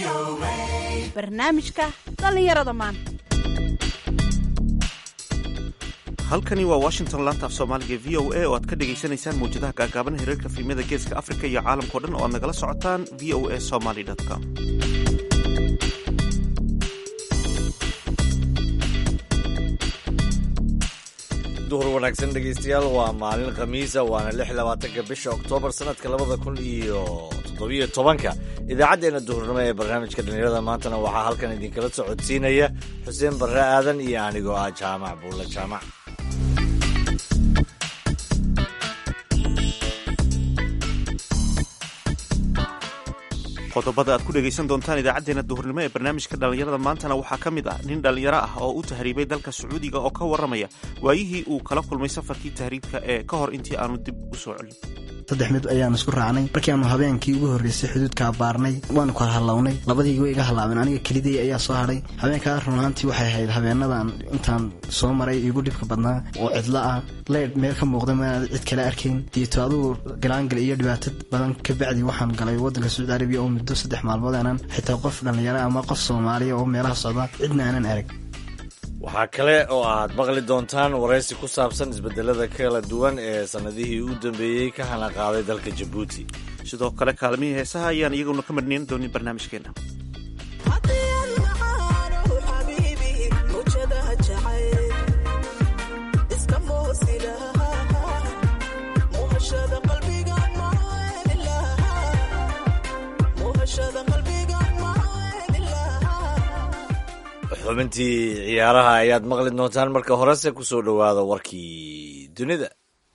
barnaamijka dhallinyarada maanta halkani waa washington laantaaf soomaaliga v o a oo aad ka dhagaysanaysaan mawjadaha gaagaaban hereerka fiimada geeska afrika iyo caalamkao dhan oo aad nagala socotaan v o a somaly com duhur wanaagsan dhegaystayaal waa maalin khamiisa waana lix labaatanka bisha oktoobar sanadka labada kun iyo toddobiyo tobanka idaacaddeenna duhurnimo ee barnaamijka dhallinyarada maantana waxaa halkan idinkala socodsiinaya xuseen barre aadan iyo anigoo ah jaamac buulle jaamac qodobada aad ku dhegaysan doontaan idaacaddeenna duhurnimo ee barnaamijka dhallinyarada maantana waxaa ka mid ah nin dhallinyaro ah oo u tahriibay dalka sacuudiga oo ka warramaya waayihii uu kala kulmay safarkii tahriibka ee ka hor intii aanu dib u soo celin saddex mid ayaanu isku raacnay markii aanu habeenkii ugu horreysay xuduudkaa baarnay waanu kala hallawnay labadii way iga hallaabeen aniga kelidey ayaa soo hadhay habeenkaa runaantii waxay ahayd habeenadan intaan soo maray igu dhibka badnaa oo cidlo ah leydh meel ka muuqda maanaad cid kale arkayn diito adugu galaangal iyo dhibaato badan ka bacdi waxaan galay waddanka sacuudi arabiya oo muddo saddex maalmood aanan xitaa qof dhallinyaro ama qof soomaaliya oo meelaha socda cidna aanan arag waxaa kale oo aad maqli doontaan waraysi ku saabsan isbedelada kala duwan ee sannadihii u dambeeyey ka hana qaaday dalka jabuuti sidoo kale kaalmihii heesaha ayaan iyaguna ka marnayn doonin barnaamijkeenna xubintii ciyaaraha ayaad maqli doontaan marka horese ku soo dhowaada warkii dunida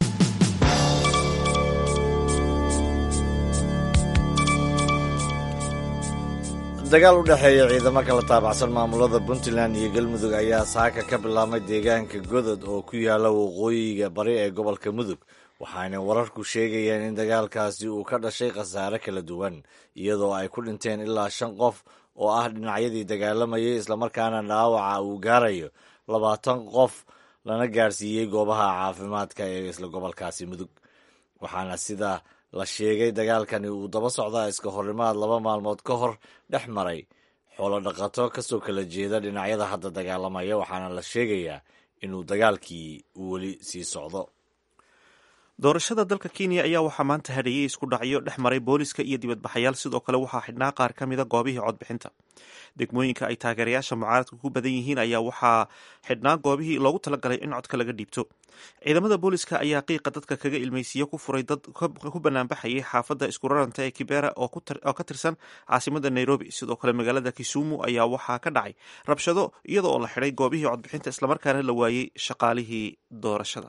dagaal u dhexeeya ciidamo kala taabacsan maamulada puntland iyo galmudug ayaa saaka ka bilaabmay deegaanka godod oo ku yaala waqooyiga bari ee gobolka mudug waxaana wararku sheegayeen in dagaalkaasi uu ka dhashay khasaare kala duwan iyadoo ay ku dhinteen ilaa shan qof oo ah dhinacyadii dagaalamayay islamarkaana dhaawaca uu gaarayo labaatan qof lana gaarsiiyey goobaha caafimaadka ee isla gobolkaasi mudug waxaana sida la sheegay dagaalkani uu daba socdaa iska horimaad laba maalmood ka hor dhex maray xoolo dhaqato kasoo kala jeeda dhinacyada hadda dagaalamaya waxaana la sheegayaa inuu dagaalkii uu weli sii socdo doorashada dalka kenya ayaa waxaa maanta hadheeyey isku dhacyo dhex maray booliska iyo dibadbaxayaal sidoo kale waxaa xidhnaa qaar ka mida goobihii codbixinta degmooyinka ay taageerayaasha mucaaradka ku badan yihiin ayaa waxaa xidhnaa goobihii loogu talagalay in codka laga dhiibto ciidamada booliska ayaa qiiqa dadka kaga ilmeysiiye ku furay dad ku banaanbaxayay xaafadda iskuraranta ee kibera oo ka tirsan caasimada nairobi sidoo kale magaalada kisumu ayaa waxaa ka dhacay rabshado iyada oo la xidhay goobihii codbixinta islamarkaana la waayey shaqaalihii doorashada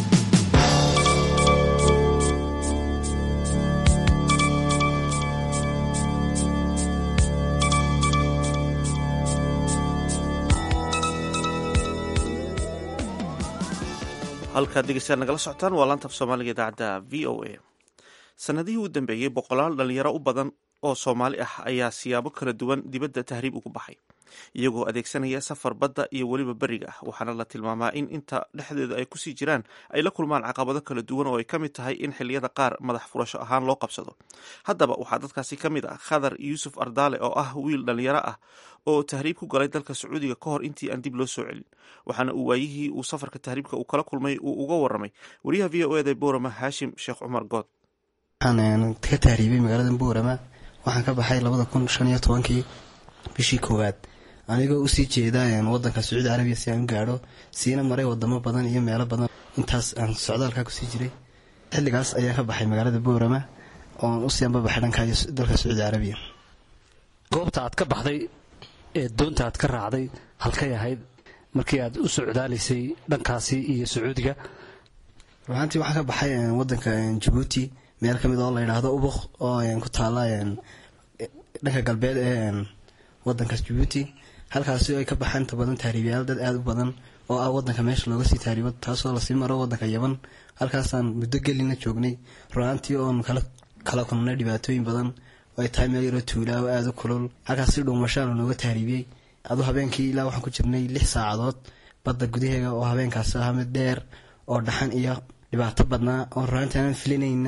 halkaad dhegeystayaal nagala socotaan waa laantaaf soomaaliga idaacadda v o a sanadihii u dambeeyey boqolaal dhalinyaro u badan oo soomaali ah ayaa siyaabo kala duwan dibadda tahriib ugu baxay iyagoo adeegsanaya safar badda iyo weliba beriga ah waxaana la tilmaamaa in inta dhexdeeda ay kusii jiraan ay la kulmaan caqabado kala duwan oo ay ka mid tahay in xilliyada qaar madax furasho ahaan loo qabsado haddaba waxaa dadkaasi ka mid ah khadar yuusuf ardaale oo ah wiil dhalinyaro ah oo tahriib ku galay dalka sacuudiga ka hor intii aan dib loo soo celin waxaana uu waayihii uu safarka tahriibka uu kala kulmay uu uga waramay wariyaha v o eda boorama haashim sheekh cumar good waxaan ka tahriibay magaalada boorama waxaan ka baxay labada kun shan iyo tobankii bishii koowaad anigoo usii jeeda wadanka sacuudi carabiya si aan u gaadho siina maray wadamo badan iyo meelo badan intaas aan socdaalkaa kusii jiray xilligaas ayaan ka baxay magaalada boorama ooan usii anbabaxay dhanka dalka sacuudi carabiya goobta aad ka baxday ee doonta aad ka raacday halkay ahayd markii aad u socdaalaysay dhankaasi iyo sacuudiga ruaantii waxaan ka baxay wadanka jabuuti meel ka mid oo la yidhaahdo ubuk oo ku taala dhanka galbeed ee wadankaas jabuuti halkaasi ay ka baxaan inta badan tahriibayaal dad aada u badan oo ah wadanka meesha looga sii tahriibo taasoo lasii maro wadanka yaban halkaasaan muddo gelina joognay ruaantii oon kala kulnay dhibaatooyin badan oo ay tahay meel yaroo tuulaa oo aada u kulul halkaas si dhuumashaala nooga tahriibiyey aduu habeenkii ilaa waxaan ku jirnay lix saacadood badda gudaheega oo habeenkaasi ahaa mid dheer oo dhaxan iyo dhibaato badnaa oo ruaantii aanan filinayna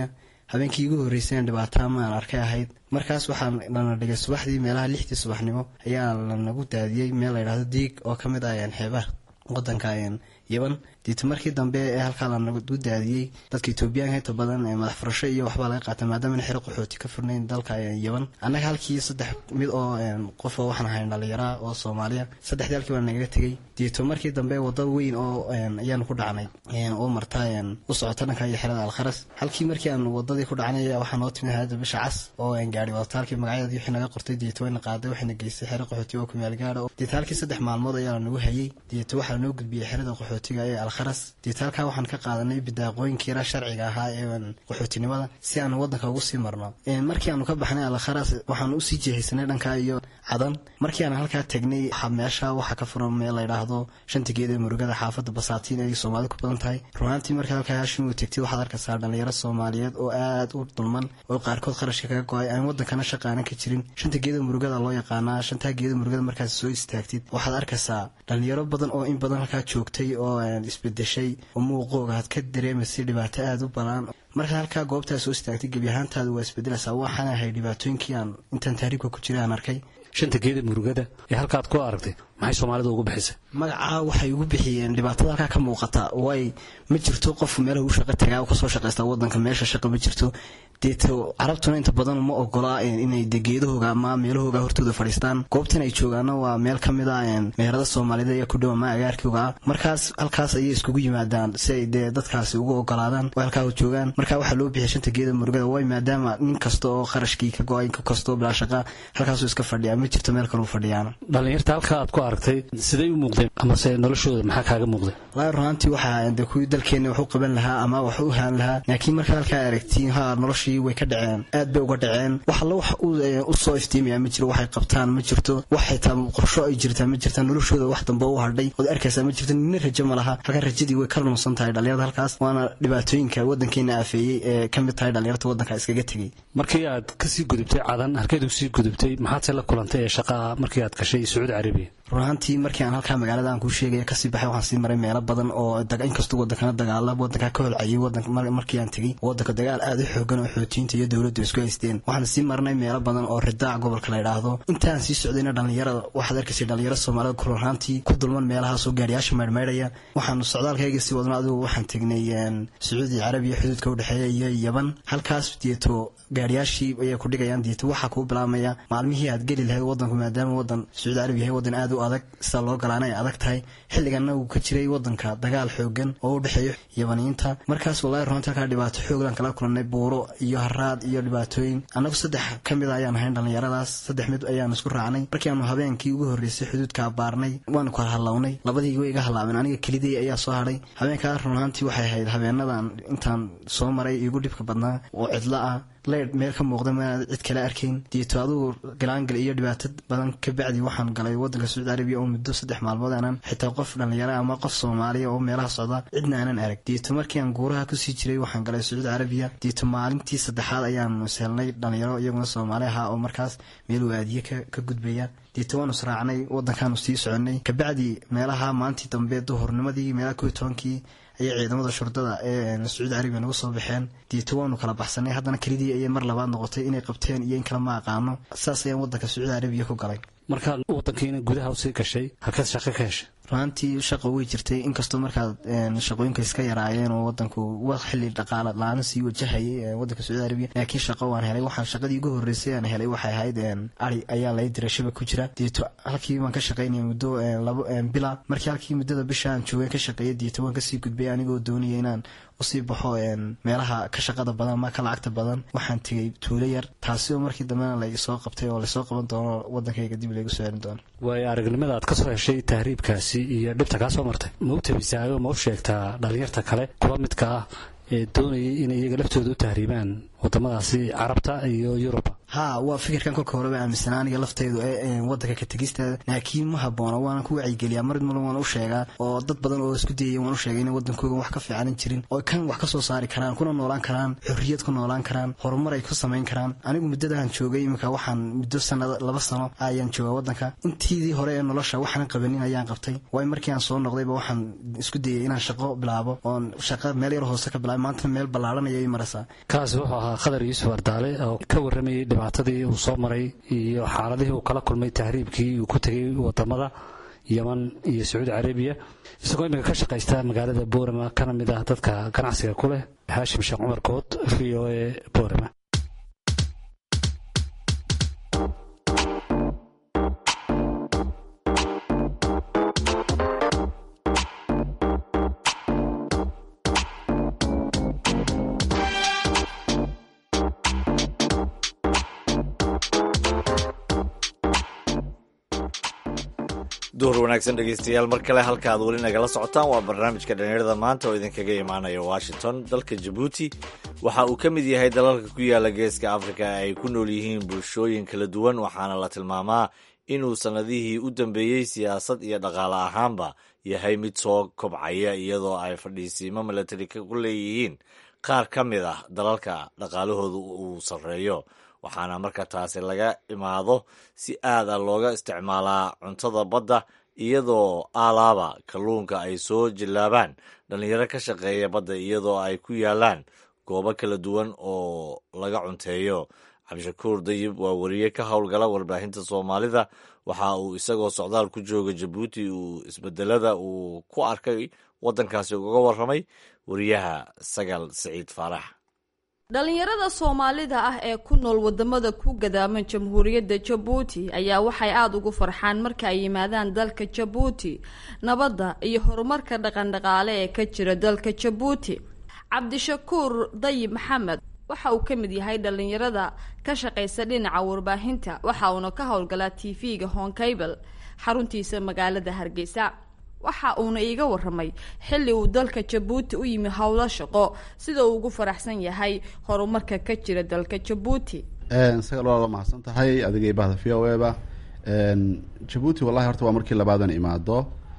habeenkii igu horreysay dhibaato maan arkay ahayd markaas waxaa lana dhigay subaxdii meelaha lixdii subaxnimo ayaa lanagu daadiyey meel layidhahdo diig oo ka mid ah xeebaha wadanka yaban diito markii dambe ee halkaa lanagu daadiyey dadka etoobiyaanka inta badan madax furasho iyo waxbaa laga qaatay maadaama in xero qaxooti ka furnayn dalka yaban annaga halkii saddex mid oo qofoo waxaan ahayn dhallinyaraa oo soomaaliya saddexdii halkii baa nagaga tegey diito markii dambe wadda weyn oo ayaanu ku dhacnay oo marta u socota dhanka iyo xerada alkharas halkii markii aan wadadii ku dhacnay waxaa noo timid hayada bisha cas oo gaari wadata halkii magacyadeedii wixii naga qortay diito wayna qaaday waxayna geystay xero qaxooti oo kumaal gaadha diito halkii saddex maalmood ayaa lanagu hayey diito waxaa lanoo gudbiyey xerada qaxootiga ee alkharas diito halkaa waxaan ka qaadanay bidaaqooyinkiira sharciga ahaa ee qaxootinimada si aan wadanka ugu sii marno markii aanu ka baxnay alkharas waxaan usii jeehaysanay dhanka iyo cadan markii aan halkaa tegnay meesha waxaa ka furan meel layidhaahdo shanta geed ee murugada xaafada basaatiin ay soomaalida ku badan tahay runaantii markaa halkaa haashim uu tegtid waxaad arkaysaa dhalinyaro soomaaliyeed oo aad u dulman oo qaarkood qarashka kaga go-ay aan wadankana shaqaanan ka jirin shanta geeda murugada loo yaqaanaa shantaa geeda murugada markaas soo istaagtid waxaad arkaysaa dhalinyaro badan oo in badan halkaa joogtay oo isbedeshay oo muuqooga aad ka dareemaysay dhibaato aada u badan markaa halkaa goobtaa soo istaagtay gebi ahaantaada waa isbedelaysaa waxaan ahay dhibaatooyinkii aan intaan taariibka ku jira aan arkay shanta geeda murugada ee halkaad ku aragtay maxay soomaalida ugu bixisay magacaa waxay ugu bixiyeen dhibaatada halkaa ka muuqata way ma jirto qof meelaha u shaqo tagaa kasoo shaqaysta wadanka meesha shaqa ma jirto deeto carabtuna inta badan uma ogola inay de geedahooga ama meelahooga hortooda fadhiistaan goobtan ay joogaana waa meel ka mid a meherada soomaalida ayaa ku dhow ama agaarkooga ah markaas halkaas ayay iskugu yimaadaan si ay dee dadkaasi ugu ogolaadaan oo halkaa joogaan markaa waxaa loo bixiyay shanta geeda murugada way maadaama nin kasta oo qarashkii ka go-ay kastoo bilaa shaqa halkaasuu iska fadhiya ma jirto meel kaleu fadhiyaana dhalinyarta halka aad ku aragtay siday u muuqdeen amase noloshooda maxaa kaaga muuqday walahi runaantii waxaa de kuwii dalkeena wax u qaban lahaa ama wax u haan lahaa laakiin markaad halkaa aragtiin ha noloshii way ka dhaceen aad bay uga dhaceen wax alla wax u soo iftiimaya ma jiro waxay qabtaan ma jirto wax xitaa qorsho ay jirtaa ma jirta noloshooda wax dambe u hadhay ood arkaysaa ma jirto nina rajo ma laha halkaa rajadii way ka lunsan tahay dhalinyarada halkaas waana dhibaatooyinka wadankeena aafeeyey ee ka mid tahay dhalinyarta wadanka iskaga tegey markii aad kasii gudubtay cadan halkeed usii gudubtay maxaadse la kulantay ee shaqaa markii aad gashay sacuudi carabiya runaantii markii aan halkaa magaalada aan kuu sheegaya kasii baxay waxaan sii maray meelo badan oo inkastoo wadankana dagaala wadankaa ka holcayay markii aan tegey wadanka dagaal aada u xoogan oo xootiyiinta iyo dowladdu isku haysteen waxaan sii marnay meelo badan oo ridaac gobolka la ydhaahdo intaan sii socdayna dhalinyarada waxaad arkaysay dhalinyaro soomaalida kururaantii ku dulman meelahaasoo gaariyaasha maydhmaydhaya waxaanu socdaalkayga sii wadno adigu waxaan tegnay sacuudi carabiya xuduudka udhexeeya iyo yaban halkaas deeto gaariyaashii ayay ku dhigayaan deeto waxaa kuu bilaabmaya maalmihii aad geli lahayd wadanku maadaama wadan sacuudi carabi yahay wadan aad u adag sida loo galaana ay adag tahay xilliganna uu ka jiray wadanka dagaal xoogan oo u dhexeeyo yabaniyiinta markaas wallahi runta halkaa dhibaato xooglan kala kulannay buuro iyo haraad iyo dhibaatooyin annagu saddex ka mid a ayaan ahayn dhallinyaradaas saddex mid ayaan isku raacnay markii aanu habeenkii ugu horreysay xuduudka baarnay waanu kala hadlownay labadii way iga hadlaabeen aniga kelidii ayaa soo hadhay habeenkaa runaantii waxay ahayd habeenadan intaan soo maray igu dhibka badnaa oo cidlo ah leydh meel ka muuqda maanaad cid kale arkayn deeto adugu galaangal iyo dhibaato badan ka bacdi waxaan galay wadanka sacuudi carabiya oo muddo saddex maalmood aanan xitaa qof dhallinyara ama qof soomaaliya oo meelaha socda cidna aanan arag deeto markii aan guuraha kusii jiray waxaan galay sacuudi carabiya deeto maalintii saddexaad ayaanu seelnay dhallinyaro iyaguna soomaali ahaa oo markaas meel waadiye ka gudbaya deeto waanu israacnay wadankaanu sii soconay kabacdi meelaha maalintii dambe duhurnimadii meelaha kow tobankii ayay ciidamada shurdada ee sacuudi carabiya nagu soo baxeen deeto waanu kala baxsanay haddana kelidii ayay mar labaad noqotay inay qabteen iyo in kale ma aqaano saas ayaan wadanka sacuudi carabiya ku galay markaad wadankiina gudaha usii gashay halkeed shaqo ka heshay runaantii shaqa way jirtay inkastoo markaad shaqooyinka iska yaraayeen oo wadanku wa xili dhaqaala la-aan sii wajahayay wadanka sacuudi carabiya laakiin shaqo waan helay waxaan shaqadii ugu horreysay aan helay waxay ahayd ari ayaa lay diray shaba ku jira deeto halkii waan ka shaqaynaya muddo labo bila markii halkii muddada bisha aan joogay ka shaqeeya deeto waan kasii gudbay anigoo doonaya inaan usii baxo meelaha ka shaqada badan ama ka lacagta badan waxaan tegay tuulo yar taasi oo markii dambena laisoo qabtay oo lasoo qaban doono wadankayga dib laygu soo celin doono waayo aragnimada aad ka soo heshay tahriibkaasi iyo dhibta kaa soo martay ma u tabisaayo ma u sheegtaa dhalinyarta kale kuwa midka ah ee doonayay inay iyaga laftooda u tahriibaan wadamadaasi carabta iyo yuruba ha waa fikirkan kolka horeba aaminsanaa aniga lafteydu ee wadanka ka tegisteeda laakiin ma haboona waana ku wacyigeliyaa marid mulan waan u sheegaa oo dad badan oo isku dayaya waan u sheegay in wadankooga wax ka fiicanan jirin oo kan wax ka soo saari karaan kuna noolaan karaan xorriyad ku noolaan karaan horumar ay ku samayn karaan anigu muddadahan joogay iminka waxaan muddo sanad laba sano ayaan joogaa wadanka intiidii hore ee nolosha waxaanan qabanin ayaan qabtay waay markii aan soo noqdayba waxaan isku dayay inaan shaqo bilaabo oon shaqo meel yar hoose ka bilaabay maantana meel ballaaranaya i maraysaa kaasi wuxuu ahaa khadar yuusuf ardaale oo ka warramayay dhibaatadii uu soo maray iyo xaaladihii uu kala kulmay tahriibkii uu ku tegay wadamada yeman iyo sacuudi carabiya isagoo imika ka shaqaysta magaalada boorama kana mid ah dadka ganacsiga ku leh haashim sheekh cumar kood v o e boorama duhur wanaagsan dhegeystayaal mar kale halka aad weli nagala socotaan waa barnaamijka dhalinyarada maanta oo idinkaga imaanaya washington dalka jabuuti waxa uu ka mid yahay dalalka ku yaala geeska afrika ay ku nool yihiin bulshooyin kala duwan waxaana la tilmaamaa inuu sannadihii u dambeeyey siyaasad iyo dhaqaale ahaanba yahay mid soo kobcaya iyadoo ay fadhiisiimo milatari ku leeyihiin qaar ka mid ah dalalka dhaqaalahooda uu sarreeyo waxaana marka taasi laga imaado si aada looga isticmaalaa cuntada badda iyadoo aalaaba kalluunka ay soo jillaabaan dhallinyaro ka shaqeeya badda iyadoo ay ku yaalaan goobo kala duwan oo laga cunteeyo cabdishakuur dayib waa wariye ka howlgala warbaahinta soomaalida waxa uu isagoo socdaal ku jooga jabuuti uu isbedelada uu ku arkay waddankaasi ugaga warramay wariyaha sagal siciid faarax dhalinyarada soomaalida ah ee ku nool wadamada ku gadaaman jamhuuriyadda jabuuti ayaa waxay aada ugu farxaan marka ay yimaadaan dalka jabuuti nabadda iyo horumarka dhaqandhaqaale ee ka jira dalka jabuuti cabdishakuur dayib maxamed waxa uu ka mid yahay dhalinyarada ka shaqaysa dhinaca warbaahinta waxa uuna ka howlgalaa t v-ga honkabel xaruntiisa magaalada hargeysa waxa uuna iiga waramay xilli uu dalka jabuuti u yimi howlo shaqo sida uu ugu faraxsan yahay horumarka ka jira dalka jabuuti sagal waa mahadsan tahay adigay bahda v o eba jabuuti wallahi horta waa markii labaadan imaado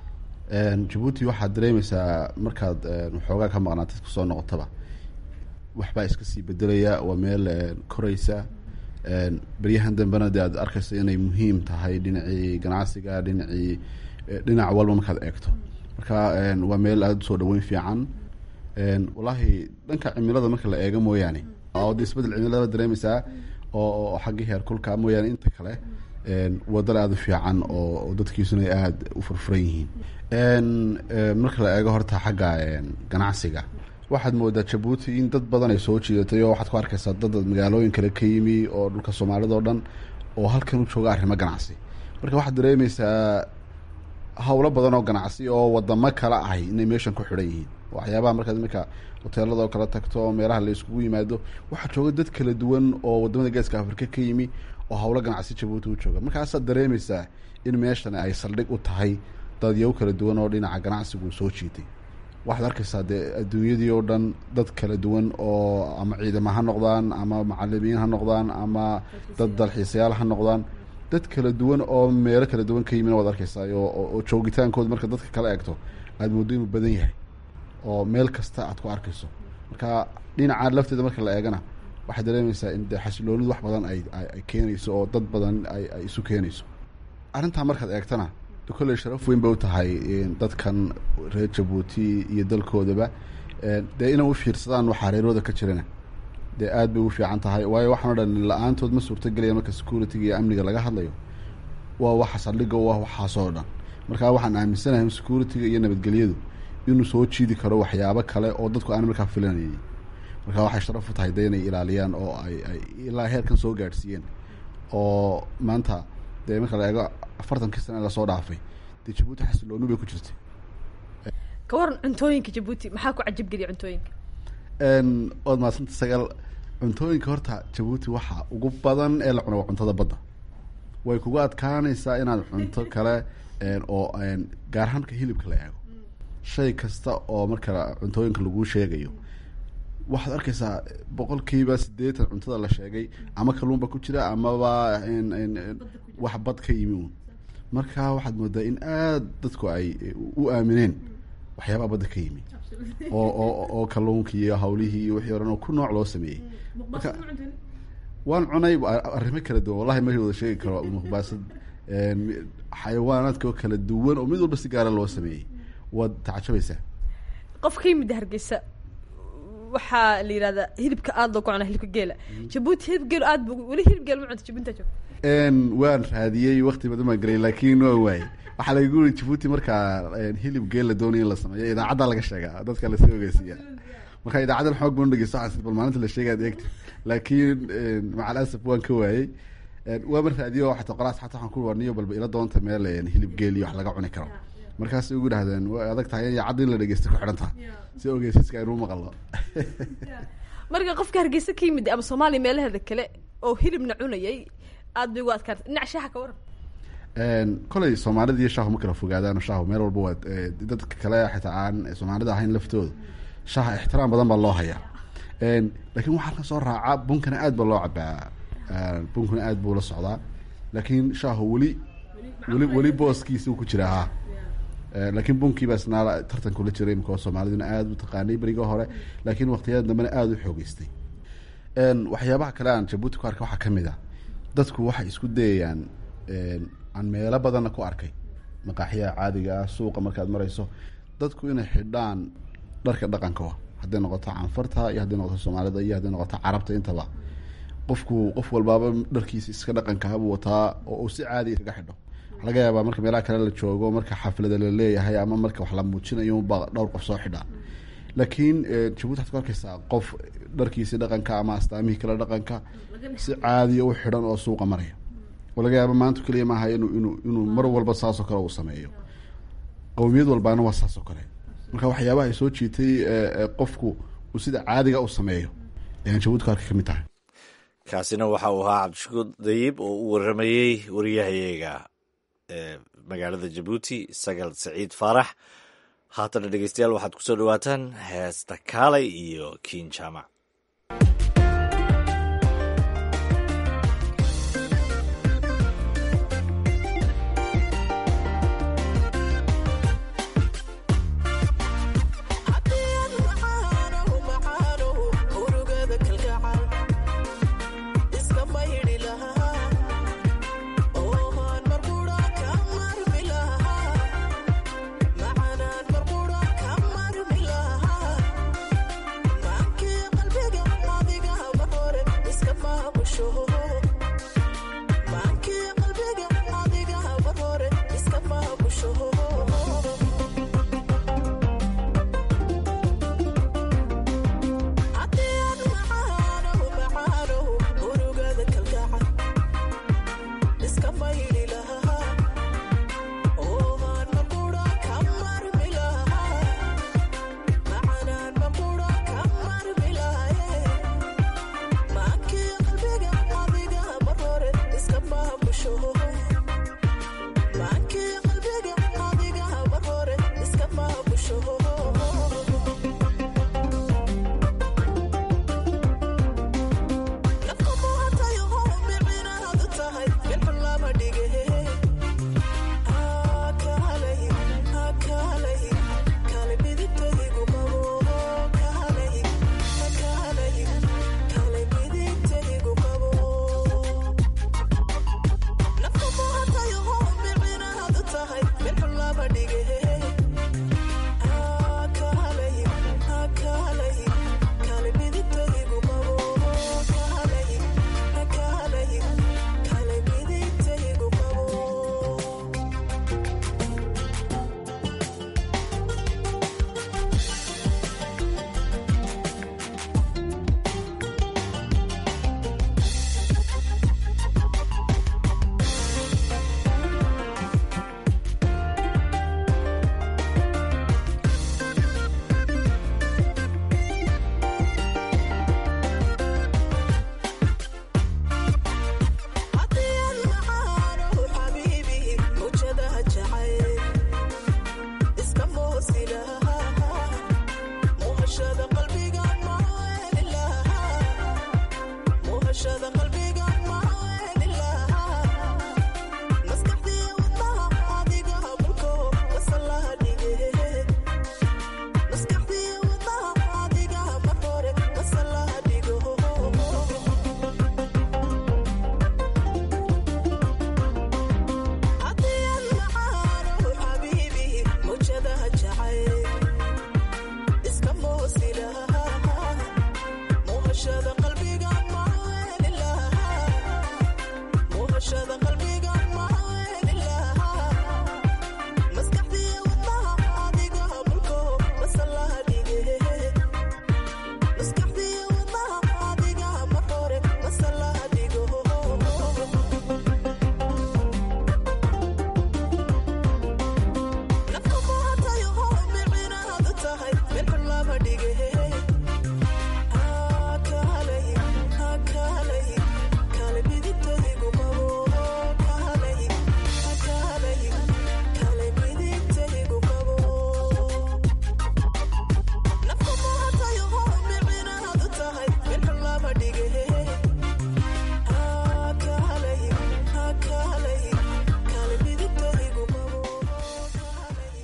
jabuuti waxaad dareemeysaa markaad waxoogaa ka maqnaatid kusoo noqotaba waxbaa iska sii bedelaya waa meel koreysa beryahan dambena dee aad arkeysa inay muhiim tahay dhinacii ganacsiga dhinacii dhinac walba markaad eegto marka waa meel aada usoo dhaweyn fiican wallahi dhanka cimilada marka la eego mooyaane oo de isbedel cimilada dareemeysaa oo xaggii heerkulka mooyaane inta kale wadal aada u fiican oo dadkiisuna aada u furfuran yihiin marka la eego horta xagga ganacsiga waxaad moodaa jabuuti in dad badan ay soo jiidatay oo waxaad ku arkeysaa dad magaalooyin kale ka yimi oo dhulka soomaalida oo dhan oo halkan u jooga arrimo ganacsi marka waxaad dareemeysaa howlo badan oo ganacsi oo wadamo kale ahy inay meeshan ku xidhan yihiin waxyaabaha markaad iminka hoteelada oo kala tagto meelaha la iskugu yimaado waxaa jooga dad kala duwan oo wadamada geeska afrika ka yimi oo howlo ganacsi jabuuti u jooga markaasaad dareemeysaa in meeshan ay saldhig u tahay dadyaw kala duwan oo dhinaca ganacsigu soo jiitay waxaad arkeysaa dee adduunyadii oo dhan dad kala duwan oo ama ciidamo ha noqdaan ama macalimiin ha noqdaan ama dad dalxiisayaal ha noqdaan dad kala duwan oo meelo kala duwan ka yimin waad arkeysaa oo joogitaankooda marka dadka kala eegto aada moodo inuu badan yahay oo meel kasta aad ku arkeyso marka dhinaca lafteeda marka la eegana waxaad dareemeysaa in dee xasiloonidu wax badan ay ay keenayso oo dad badan ay ay isu keenayso arrintaa markaad eegtana kolley sharaf weyn bay u tahay dadkan reer jabuuti iyo dalkoodaba dee inay u fiirsadaan waxaa reerooda ka jirana dee aad bay ugu fiican tahay waayo waxaan o dhan la-aantood ma suurtagelaya marka security-ga iyo amniga laga hadlayo waa waxa saldhiga u ah waxaasoo dhan marka waxaan aaminsanahay security-ga iyo nabadgelyadu inuu soo jiidi karo waxyaabo kale oo dadku aan markaa filanayay marka waxay sharaf u tahay de inay ilaaliyaan oo ay ay ilaa heerkan soo gaadhsiiyeen oo maanta dee marka la eego afartankii sana lasoo dhaafay dee jabuuti xasilooni bay ku jirtay ka waran cuntooyinka jabuuti maxaa ku cajabgeliya cuntooyinka ood maadsanta sagaal cuntooyinka horta jabuuti waxa ugu badan ee la cuno waa cuntada badda way kugu adkaanaysaa inaad cunto kale oo gaar ahaan marka hilibka la eego shay kasta oo marka cuntooyinka laguu sheegayo waxaad arkaysaa boqolkiiba sideetan cuntada la sheegay ama kalluunba ku jira amaba wax bad ka yimi uun marka waxaad moodaa in aada dadku ay u aamineen waxyaabaha badda ka yimi oo oo oo kalluunkii iyo hawlihii iyo wixii oran oo ku nooc loo sameeyey marka waan cunay arrimo kala duwan wallahi ma wada sheegi karo muqbaasad xayawaanaadka oo kala duwan oo mid walba si gaara loo sameeyey waad tacajabaysaa qof ka yimid hargeysa waxaa la yidhahdaa hilibka aada loo ku cunaa hilibka geela jabuuti hilib geelo aad bu weli hilib geel ma cunta jabuuti joog waan raadiyey wakti badan baan gelay laakiin waa waayey waxaa laga guri jabuuti markaa hilib geel la doonaya in la sameeyo idaacadda laga sheegaa dadka lasoo ogeysiiya marka idaacaddan xoog baan dhegeysto waxaan bal maalinta la sheegaad eegta laakiin macal asaf waan ka waayey waama raadiyo xataa qolaas xataa waxaan ku warniyo balba ila doonta meel hilib geel iyo wax laga cuni karo markaas ugu dhahdeen way adag tahay in idaacadda in la dhegeysta ku xidhan taha si ogeysiiska aynu maqalno marka qofka hargeysa ka yimid ama soomaaliya meelaheeda kale oo hilibna cunayay aad bay ugu adkaartay dhinac shaaha ka waran koley soomaalida iyo shaahu ma kala fogaadaan shaahu meel walba waa dadka kale xitaa aan soomaalida ahayn laftooda shaaha ixtiraam badan baa loo hayaa laakiin waxaa ka soo raaca bunkana aad baa loo cabaa bunkana aad buu la socdaa laakiin shaahu weli weli weli booskiisa ku jiraa ha laakiin bunkii baa isnaa tartan kula jiray imika soomaaliduna aada u taqaanay beriga hore laakiin waqtiyada dambena aada u xoogeystay waxyaabaha kale aan jabuuti ku arkay waxaa kamid a dadku waxay isku dayayaan aan meelo badanna ku arkay maqaaxiyaha caadiga ah suuqa markaad marayso dadku inay xidhaan dharka dhaqanka hadday noqoto canfarta iyo hadday noqoto soomaalida iyo hadday noqoto carabta intaba qofku qof walbaaba dharkiisa iska dhaqankahabuu wataa oo uu si caadiya iskaga xidho waxa laga yaabaa marka meelaha kale la joogo marka xaflada la leeyahay ama marka wax la muujinayo unbaa dhowr qof soo xidhaa laakiin jabuuti waxad ku arkaysaa qof dharkiisi dhaqanka ama astaamihii kale dhaqanka si caadiya u xidhan oo suuqa maraya oo laga yaaba maanta keliya maaha inu inuu inuu mar walba saasoo kale uu sameeyo qowmiyad walbaana waa saasoo kale marka waxyaabaha ay soo jiitay qofku uu sida caadiga u sameeyo ayaan jabuuti ku arkay kamid tahay kaasina waxa uu ahaa cabdishukuur dayib oo u waramayey wariyahayaga magaalada jabuuti sagal saciid faarax haatana dhegeystayaal waxaad kusoo dhawaataan heesta kaalay iyo kiin jaamac qalbi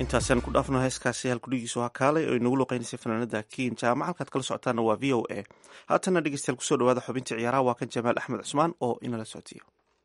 intaasaan ku dhaafno heeskaasi halkudhigiisu ha kaalay oo inagu luqeynaysay fanaanada kiin jaamac halkaad kala socotaana waa v o a haatana dhegeystayaal kusoo dhawaada xubintii ciyaaraha waa kan jamaal axmed cusmaan oo inala soctiyo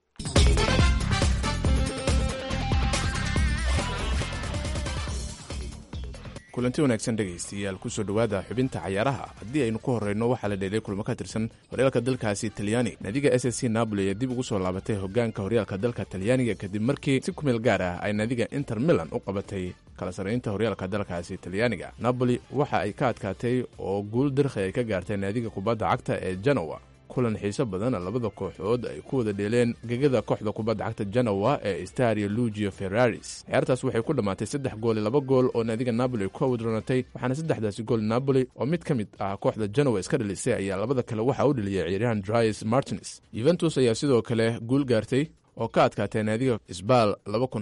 kulanti wanaagsan dhegaystayaal kusoo dhowaada xubinta cayaaraha haddii aynu ku horreyno waxaa la dheelay kulmo ka tirsan horyaalka dalkaasi talyaani naadiga s s c napoli ayaa dib ugu soo laabatay hogaanka horyaalka dalka talyaaniga kadib markii si kumeel gaar ah ay naadiga inter milan u qabatay kala sarraynta horyaalka dalkaasi talyaaniga napoli waxa ay ka adkaatay oo guul dirkhi ay ka gaartay naadiga kubadda cagta ee genowa kulan xiiso badan labada kooxood ay ku wada dheeleen gegada kooxda kubadda cagta genowa ee stario lugio ferraris ciyaartaas waxay ku dhammaatay saddex gool iyo laba gool oo naadiga napoli ku awdroonatay waxaana saddexdaasi gool napoli oo mid ka mid ah kooxda genowa iska dhalisay ayaa labada kale waxaa u dheliyay ciyaaryahan dries martins yuventus ayaa sidoo kale guul gaartay oo ka adkaatay naadiga sbal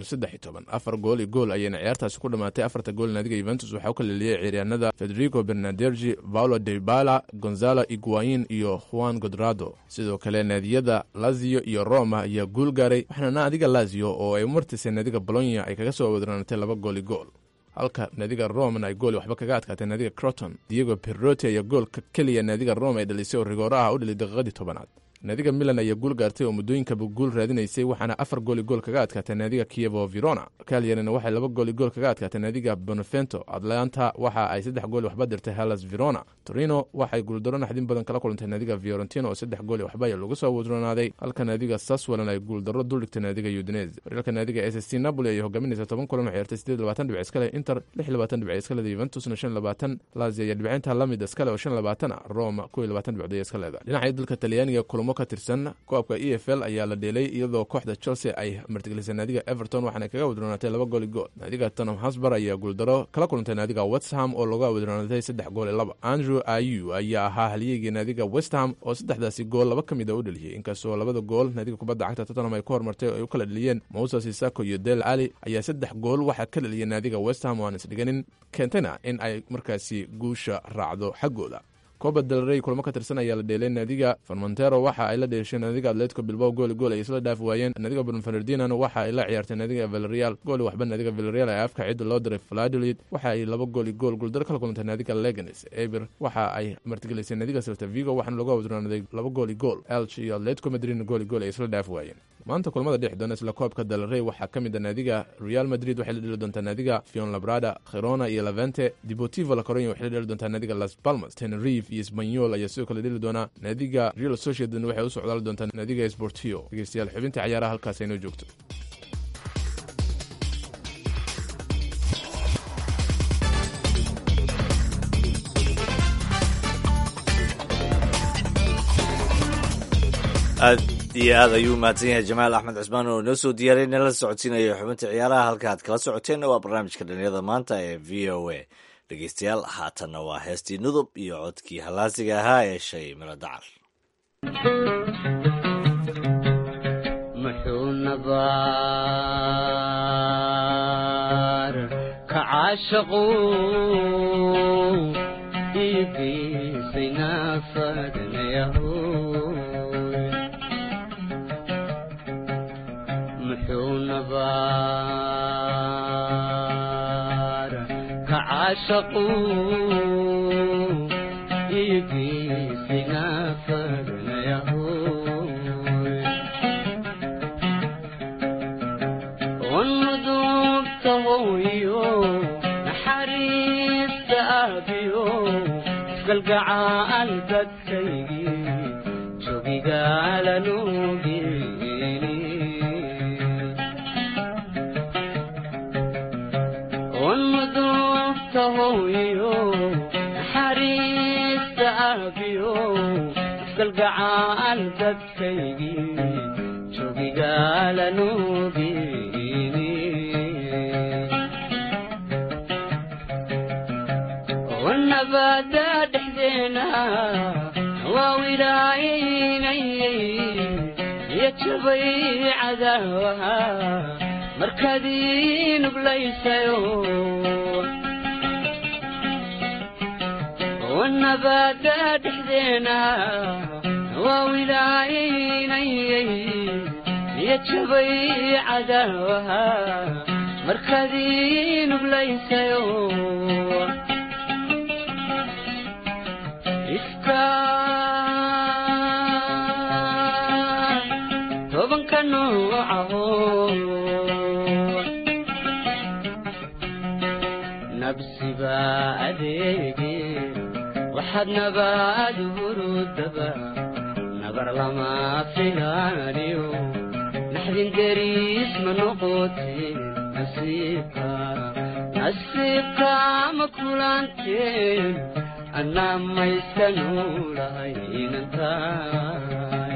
afar gool iyo gool ayayna ciyaartaasi ku dhammaatay afarta gool naadiga yuventus waxaa u kala leliyay ciyaaryahanada federico bernadergi paulo debala gonzalo iguain iyo juan godrado sidoo kale naadiyada lazio iyo roma ayaa guul gaaray waxaana naadiga lazio oo ay martisay naadiga bolonya ay kaga soo wadranatay laba gool iyo gool halka naadiga roman ay gool waxba kaga adkaatay naadiga croton diego perroti ayaa goolka keliya naadiga roma ay dhalisay oo rigooro ah u dhaliy daqiiqadii tobanaad naadiga milan ayaa guul gaartay oo muddooyinkaba guul raadinaysay waxaana afar gooli gool kaga adkaatay naadiga kievo verona kalyarina waxay laba gooli gool kaga adkaatay naadiga bonevento atlanta waxa ay saddex gooli waxba dirtay hellas verona torino waxay guuldaro naxdin badan kala kulantay naadiga fiorentino oo saddex gooli waxba ayaa lagu soo wadroonaaday halka naadiga saswalan ay guuldaro duldhigtay naadiga udinese horyaalka naadiga s s c napoli ayay hogaaminaysa toban kulan oo ciyaartay sideed labaatan dhibic iskale inter lix labaatan dhibic iskaleeda yuventusna shan labaatan lazio ayaa dhibcinta lamid iskale oo shan labaatan ah roma kow iyo labaatan dhibcood ayaa iska leedahay dhinaca dalka talyaaniga kulamo ka tirsan koobka e f l ayaa la dheelay iyadoo kooxda chelsea ay martigelisay naadiga everton waxaana kaga wadroonatay laba gooli gool naadiga tonam hasbar ayaa guuldaro kala kulantay naadiga westham oo laga wadroonatay saddex gool iyo laba andrew ayu ayaa ahaa halyeygii naadiga westham oo saddexdaasi gool laba ka mid a u dheliyey inkastoo labada gool naadiga kubadda cagta tottenham ay ku hormartay oo ay u kala dheliyeen moses isako iyo del ali ayaa saddex gool waxaa ka dheliyay naadiga westham oo aan isdhiganin keentayna in ay markaasi guusha raacdo xaggooda coba delrey kulamo ka tirsan ayaa la dheelay naadiga farmontero waxa ay la dheeshay naadiga atletico bilbao gooli gool ay isla dhaafi waayeen naadiga bonfernardinano waxa ay la ciyaartay naadiga villarreal gooli waxba naadiga villarreal ee afka cidda loo diray fladolid waxa ay laba gooli gool guuldaro kala kulantay naadiga leganes eber waxa ay martigelisay naadiga selta vigo waxaana lagu awdroonaaday laba gooli gool elch iyo atletico madrid gooli gool ay isla dhaafi waayeen maanta kulamada dhex doona isla koobka dalrey waxaa ka mid a naadiga real madrid waxay la dheli doontaa naadiga fion labrada khirona iyo levente deportivo la coronya waxay la dheli doontaa naadiga las palmas tenerife iyo spanyol ayaa sidoo kale dheli doonaa naadiga real sociedad waxay u socdaali doontaa naadiga sportio dhegeystayaal xubinta cayaaraha halkaas aynoo joogto aad iyo aad ayuu mahadsan yahay jamaal axmed cusmaan oo inoo soo diyaariyay nala socodsiinaya xubinta ciyaaraha halka aad kala socoteenna waa barnaamijka dhalinyada maanta ee v o a dhegeystayaal haatanna waa heestii nudub iyo codkii hallaasiga ahaa ee shay miro dacar muxuu nabaar ka caashaqu iigiisay naafadnayahu muxuu nabaar ka caashaqu iigiisay naafadnayahu ونذوبته ويو نحريس أبيو قلقع البكي شوقي قال نوبيني ونذوبته ويو نحريس أبيو قلقع البكي شوقي قال نوبيني والنبات دحزينا وولايني يتشبي عذاوها مركزين بليسيو والنبات دحزينا وولايني يتشبي عذاوها markadii nuglaysayo ifka tobanka noocaho nabsiba adeege waxaad nabaad hurudaba nabar lama filaaniyo naxdin deriis ma noqoteen nasiibka nasiibka ma kulanteen annaa mayska nuulahay inantaay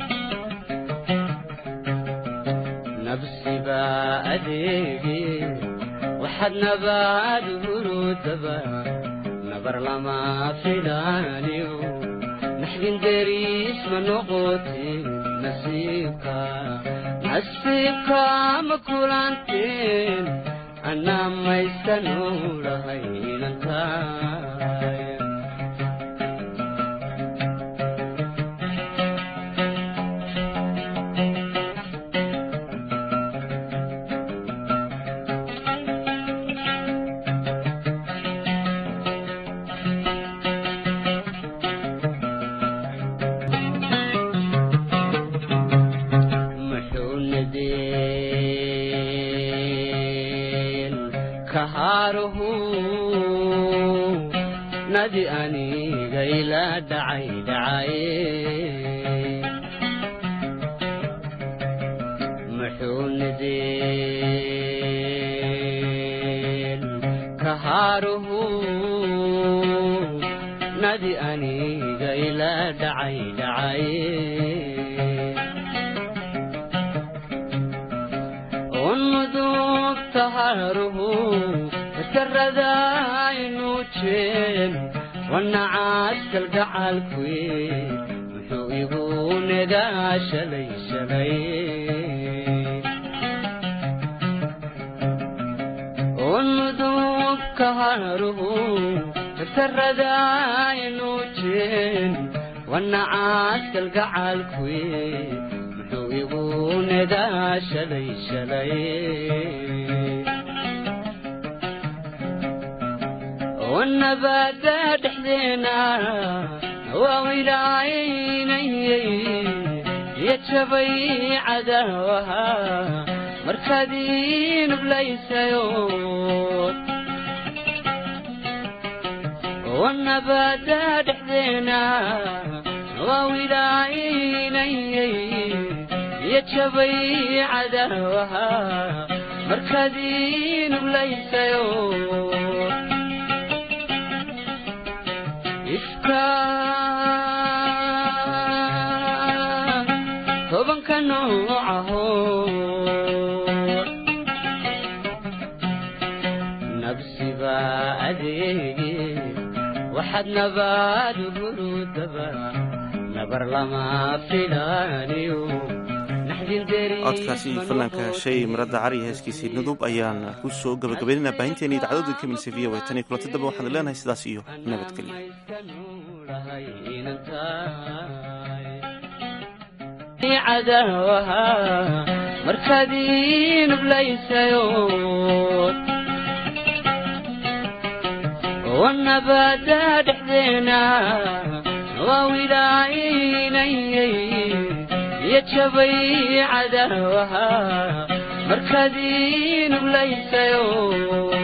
nabsiba adeege waxaad nabaad hurudaba nabar lama filaaniyo naxdin deriis ma noqoteen nasiibka nasiibka ma kulanteen annaa mayska nuulahay inantaay muxuu nadeen kahaaruhu nadi aniga ila dhacay dhacaye muxuu nadeen kahaaruhu nadi aniga ila dhacay dhacaye unmudug taharuhu karadaynu jeen wanacaskal gacalkuye muxuu igu negaa shalay shalay unmudug kaharuhu karadaynu jeen wanacaskal gacalkuye muxuu igu negaa shalay shalay wannabaada dhexdeena waa wilaynayay iyo jabay cadaawaha markaad ii nublaysayo wannabaada dhexdeena waa wilaynayay iyo jabay cadaawaha markaad ii nublaysayo ifka tobanka noocaho nabsiba adeege waxaad nabaad hurudaba nabar lama filaaniyo codkaasi fanaanka shay maradda cari heeskiisii nudub ayaan ku soo gabagabaynaynaa baahinteena idaacadooda ka milisa v o tan iyo kulanti dambe waxaan leenahay sidaas iyo nabadgelyo cadaawaha markaad ii nublaysayo wannabaada dhexdeena waa wilaynayay iyo jabay cadaawaha markaad ii nublaysayo